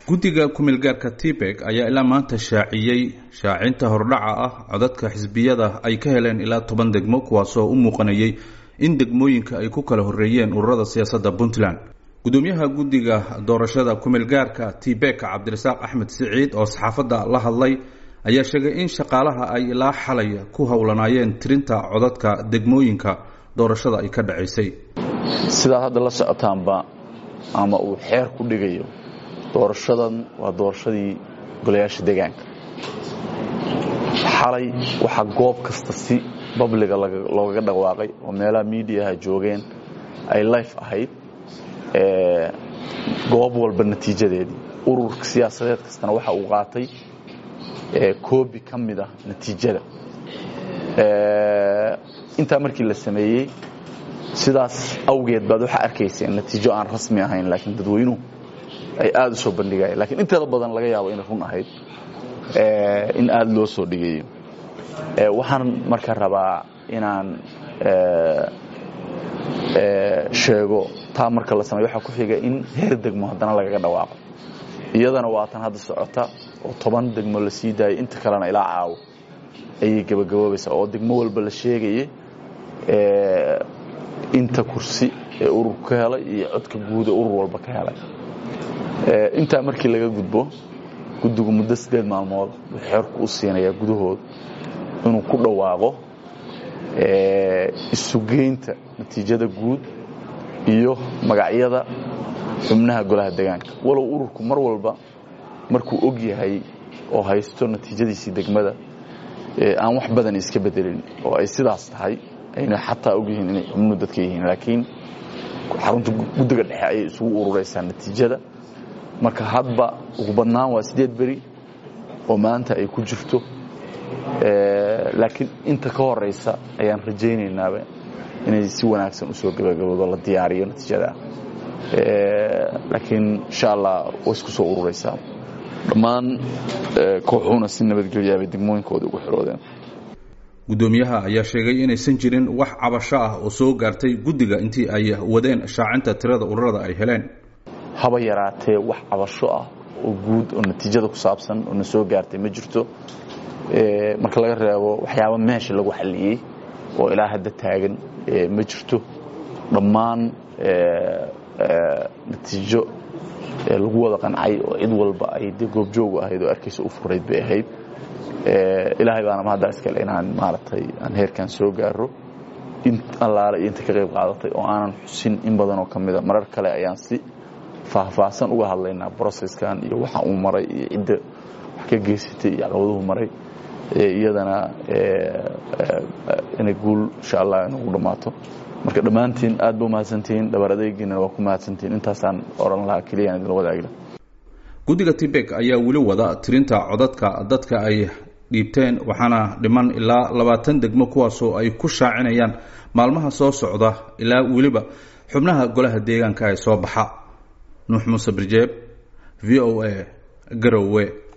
guddiga kumeelgaarka tibek ayaa ilaa maanta shaaciyey shaacinta hordhaca ah codadka xisbiyada ay ka heleen ilaa toban degmo kuwaasoo u muuqanayay in degmooyinka ay ku kala horreeyeen ururada siyaasadda puntland gudoomiyaha guddiga doorashada kumeelgaarka tibek cabdirasaaq axmed siciid oo saxaafadda la hadlay ayaa sheegay in shaqaalaha ay ilaa xalay ku howlanaayeen tirinta codadka degmooyinka doorashada ay ka dhacaysay sidaad hadda la socotaanba ama uu xeer ku dhigayo doorashadan waa doorashadii golayaasha deegaanka xalay waxaa goob kasta si babliga loogaga dhawaaqay oo meelaha miidiyaha joogeen ay life ahayd goob walba natiijadeedii ururka siyaasadeed kastana waxa uu qaatay koobi ka mid ah natiijada intaa markii la sameeyey sidaas awgeed baad waxaa arkayseen natiijo aan rasmi ahayn laakiin dadweynuhu ay aada u soo bandhigayeen lakiin inteeda badan laga yaabo inay run ahayd in aada loo soo dhigayo waxaan marka rabaa inaan sheego taa marka la sameyo waxaa ku xiga in heer degmo haddana lagaga dhawaaqo iyadana waa tan hadda socota oo toban degmo la sii daayay inta kalena ilaa caawo ayay gebagaboobaysaa oo degmo walba la sheegaya inta kursi ee ururku ka helay iyo codka guud ee urur walba ka helay intaa markii laga gudbo guddigu muddo siddeed maalmood wuxuu xeerku u siinayaa gudahood inuu ku dhawaaqo isugeynta natiijada guud iyo magacyada xubnaha golaha deegaanka walow ururku mar walba markuu og yahay oo haysto natiijadiisii degmada aan wax badan iska bedelin oo ay sidaas tahay ayna xataa og yihiin inay xubnuhu dadka yihiin laakiin xarunta guddiga dhexe ayay isugu ururaysaa natiijada marka hadba ugu badnaan waa siddeed beri oo maanta ay ku jirto laakiin inta ka horaysa ayaan rajaynaynaaaba inay si wanaagsan usoo gabagaboodo la diyaariyo natiijada laakiin insha allah way isku soo ururaysaa dhammaan kooxuhuna si nabadgelyaa bay degmooyinkooda ugu xiroodeen guddoomiyaha ayaa sheegay inaysan jirin wax cabasho ah oo soo gaartay guddiga intii ay wadeen shaacinta tirada ururada ay heleen haba yaraatee wax cabasho ah oo guud oo natiijada ku saabsan oo na soo gaartay ma jirto marka laga reebo waxyaaba meesha lagu xalliyey oo ilaa hadda taagan ma jirto dhammaan natiijo lagu wada qancay oo cid walba ay de goobjoogu ahayd oo arkaysa u furayd bay ahayd ilaahay baana mahaddaa iskale inaan maaragtay aan heerkan soo gaaro in allaale iyo inta ka qayb qaadatay oo aanan xusin in badan oo ka mida marar kale ayaan si faahfaahsan uga hadlaynaa broceskan iyo waxa uu maray iyo cidda wax ka geysatay iyo caqabaduhu maray iyadana inay guul insha allah inagu dhammaato marka dhammaantiin aad ba umahadsantihiin dhabar adeegiinana waa ku mahadsantihiin intaasaan oran lahaa keliyaan idinla wadaagla guddiga tibek ayaa weli wada tirinta codadka dadka ay dhiibteen waxaana dhiman ilaa labaatan degmo kuwaasoo ay ku shaacinayaan maalmaha soo socda ilaa weliba xubnaha golaha deegaanka ee soo baxa nuux muuse birjeeb v o a garowe